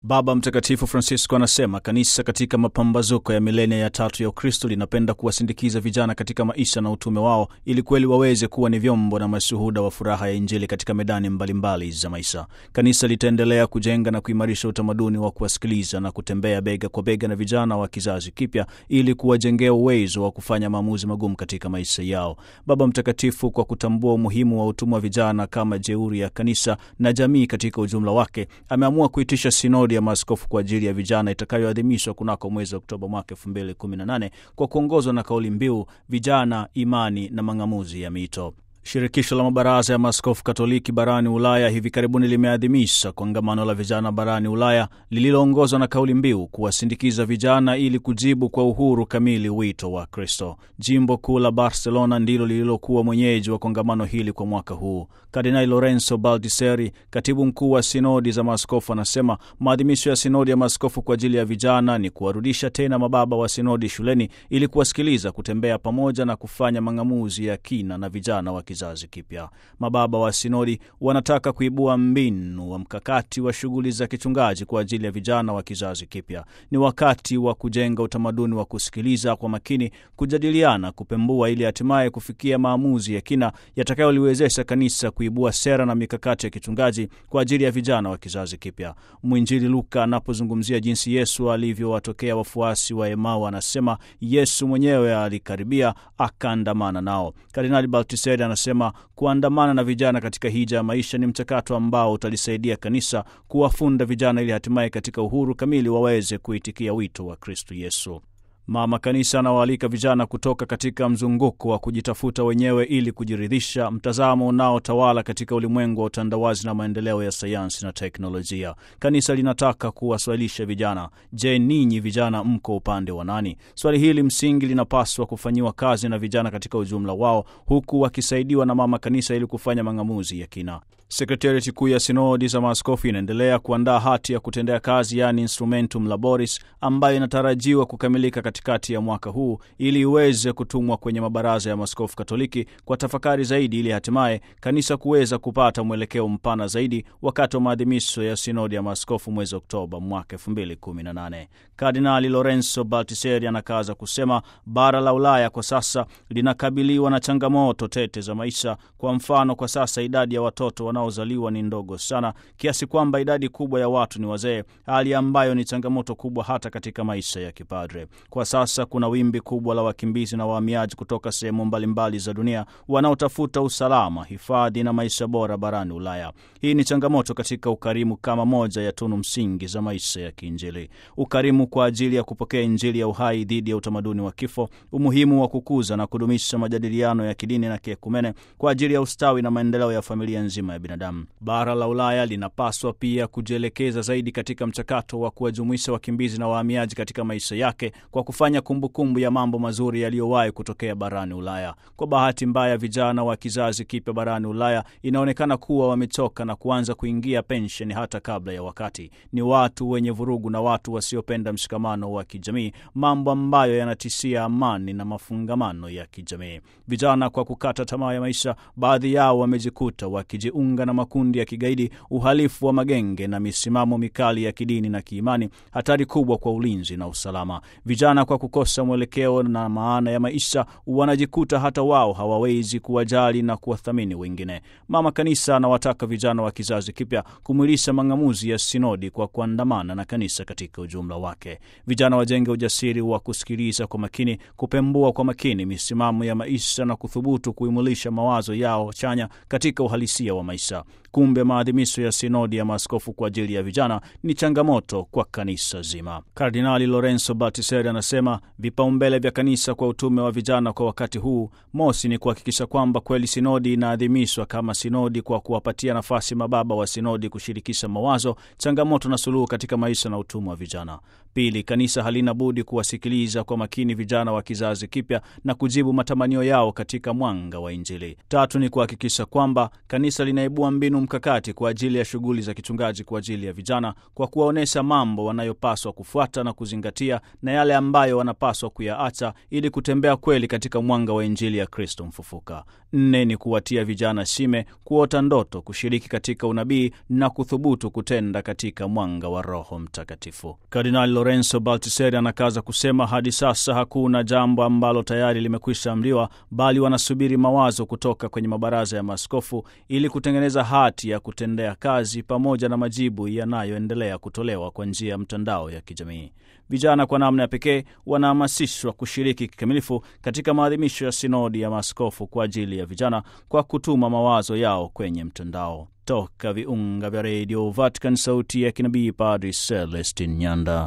Baba Mtakatifu Francisco anasema kanisa katika mapambazuko ya milenia ya tatu ya Ukristo linapenda kuwasindikiza vijana katika maisha na utume wao ili kweli waweze kuwa ni vyombo na mashuhuda wa furaha ya Injili katika medani mbalimbali mbali za maisha. Kanisa litaendelea kujenga na kuimarisha utamaduni wa kuwasikiliza na kutembea bega kwa bega na vijana wa kizazi kipya ili kuwajengea uwezo wa kufanya maamuzi magumu katika maisha yao. Baba Mtakatifu, kwa kutambua umuhimu wa utume wa vijana kama jeuri ya kanisa na jamii katika ujumla wake, ameamua kuitisha sinodi ya maaskofu kwa ajili ya vijana itakayoadhimishwa kunako mwezi Oktoba mwaka 2018 kwa kuongozwa na kauli mbiu vijana, imani na mang'amuzi ya mito. Shirikisho la mabaraza ya maaskofu Katoliki barani Ulaya hivi karibuni limeadhimisha kongamano la vijana barani Ulaya lililoongozwa na kauli mbiu kuwasindikiza vijana ili kujibu kwa uhuru kamili wito wa Kristo. Jimbo kuu la Barcelona ndilo lililokuwa mwenyeji wa kongamano hili kwa mwaka huu. Kardinali Lorenzo Baldiseri, katibu mkuu wa sinodi za maaskofu, anasema maadhimisho ya sinodi ya maaskofu kwa ajili ya vijana ni kuwarudisha tena mababa wa sinodi shuleni ili kuwasikiliza, kutembea pamoja na kufanya mang'amuzi ya kina na vijana wa kizazi kipya. Mababa wa sinodi wanataka kuibua mbinu wa mkakati wa shughuli za kichungaji kwa ajili ya vijana wa kizazi kipya. Ni wakati wa kujenga utamaduni wa kusikiliza kwa makini, kujadiliana, kupembua, ili hatimaye kufikia maamuzi ya kina yatakayoliwezesha kanisa kuibua sera na mikakati ya kichungaji kwa ajili ya vijana wa kizazi kipya. Mwinjili Luka anapozungumzia jinsi Yesu alivyowatokea wafuasi wa Emau anasema Yesu mwenyewe alikaribia akaandamana nao. Kardinali Baltiseri anasema kuandamana na vijana katika hija ya maisha ni mchakato ambao utalisaidia kanisa kuwafunda vijana ili hatimaye katika uhuru kamili waweze kuitikia wito wa Kristo Yesu. Mama Kanisa anawaalika vijana kutoka katika mzunguko wa kujitafuta wenyewe ili kujiridhisha, mtazamo unaotawala katika ulimwengu wa utandawazi na maendeleo ya sayansi na teknolojia. Kanisa linataka kuwaswalisha vijana, je, ninyi vijana mko upande wa nani? Swali hili msingi linapaswa kufanyiwa kazi na vijana katika ujumla wao, huku wakisaidiwa na Mama Kanisa ili kufanya mang'amuzi ya kina. Sekretariati kuu ya sinodi za maaskofu inaendelea kuandaa hati ya kutendea kazi, yaani Instrumentum Laboris, ambayo inatarajiwa kukamilika katikati ya mwaka huu ili iweze kutumwa kwenye mabaraza ya maaskofu Katoliki kwa tafakari zaidi, ili hatimaye kanisa kuweza kupata mwelekeo mpana zaidi wakati wa maadhimisho ya sinodi ya maaskofu mwezi Oktoba mwaka 2018. Kardinali Lorenzo Baltiseri anakaza kusema bara la Ulaya kwa sasa linakabiliwa na changamoto tete za maisha. Kwa mfano, kwa sasa idadi ya watoto wanaozaliwa ni ndogo sana kiasi kwamba idadi kubwa ya watu ni wazee, hali ambayo ni changamoto kubwa hata katika maisha ya kipadre. Kwa sasa kuna wimbi kubwa la wakimbizi na wahamiaji kutoka sehemu mbalimbali za dunia wanaotafuta usalama, hifadhi na maisha bora barani Ulaya. Hii ni changamoto katika ukarimu kama moja ya tunu msingi za maisha ya kiinjili. Ukarimu kwa ajili ya kupokea Injili ya uhai dhidi ya utamaduni wa kifo, umuhimu wa kukuza na kudumisha majadiliano ya kidini na kiekumene kwa ajili ya ustawi na maendeleo ya familia nzima ya binadamu. Bara la Ulaya linapaswa pia kujielekeza zaidi katika mchakato wa kuwajumuisha wakimbizi na wahamiaji katika maisha yake kwa kufanya kumbukumbu kumbu ya mambo mazuri yaliyowahi kutokea barani Ulaya. Kwa bahati mbaya, vijana wa kizazi kipya barani Ulaya inaonekana kuwa wamechoka na kuanza kuingia pensheni hata kabla ya wakati. Ni watu wenye vurugu na watu wasiopenda mshikamano wa kijamii, mambo ambayo yanatishia amani na mafungamano ya kijamii. Vijana kwa kukata tamaa ya maisha, baadhi yao wamejikuta wakijiunga na makundi ya kigaidi, uhalifu wa magenge na misimamo mikali ya kidini na kiimani, hatari kubwa kwa ulinzi na usalama. Vijana kwa kukosa mwelekeo na maana ya maisha wanajikuta hata wao hawawezi kuwajali na kuwathamini wengine. Mama Kanisa anawataka vijana wa kizazi kipya kumwilisha mang'amuzi ya sinodi kwa kuandamana na kanisa katika ujumla wake. Vijana wajenge ujasiri wa kusikiliza kwa makini, kupembua kwa makini misimamo ya maisha na kuthubutu kuimulisha mawazo yao chanya katika uhalisia wa maisha. Kumbe maadhimisho ya sinodi ya maaskofu kwa ajili ya vijana ni changamoto kwa kanisa zima. Kardinali Lorenzo Baltiseri anasema vipaumbele vya kanisa kwa utume wa vijana kwa wakati huu, mosi, ni kuhakikisha kwamba kweli sinodi inaadhimishwa kama sinodi kwa kuwapatia nafasi mababa wa sinodi kushirikisha mawazo, changamoto na suluhu katika maisha na utume wa vijana. Pili, kanisa halina budi kuwasikiliza kwa makini vijana wa kizazi kipya na kujibu matamanio yao katika mwanga wa Injili. Tatu ni kuhakikisha kwamba kanisa linaibua kuibua mbinu mkakati kwa ajili ya shughuli za kichungaji kwa ajili ya vijana kwa kuwaonyesha mambo wanayopaswa kufuata na kuzingatia na yale ambayo wanapaswa kuyaacha ili kutembea kweli katika mwanga wa Injili ya Kristo mfufuka. Nne ni kuwatia vijana shime, kuota ndoto, kushiriki katika unabii na kuthubutu kutenda katika mwanga wa Roho Mtakatifu. Kardinali Lorenzo Baltiseri anakaza kusema hadi sasa hakuna jambo ambalo tayari limekwisha amriwa, bali wanasubiri mawazo kutoka kwenye mabaraza ya maaskofu ili kutengeneza hati ya kutendea kazi pamoja na majibu yanayoendelea kutolewa kwa njia ya mtandao ya kijamii. Vijana kwa namna ya pekee wanahamasishwa kushiriki kikamilifu katika maadhimisho ya sinodi ya maaskofu kwa ajili ya vijana kwa kutuma mawazo yao kwenye mtandao. Toka viunga vya redio Vatican, sauti ya kinabii, Padri Celestin Nyanda.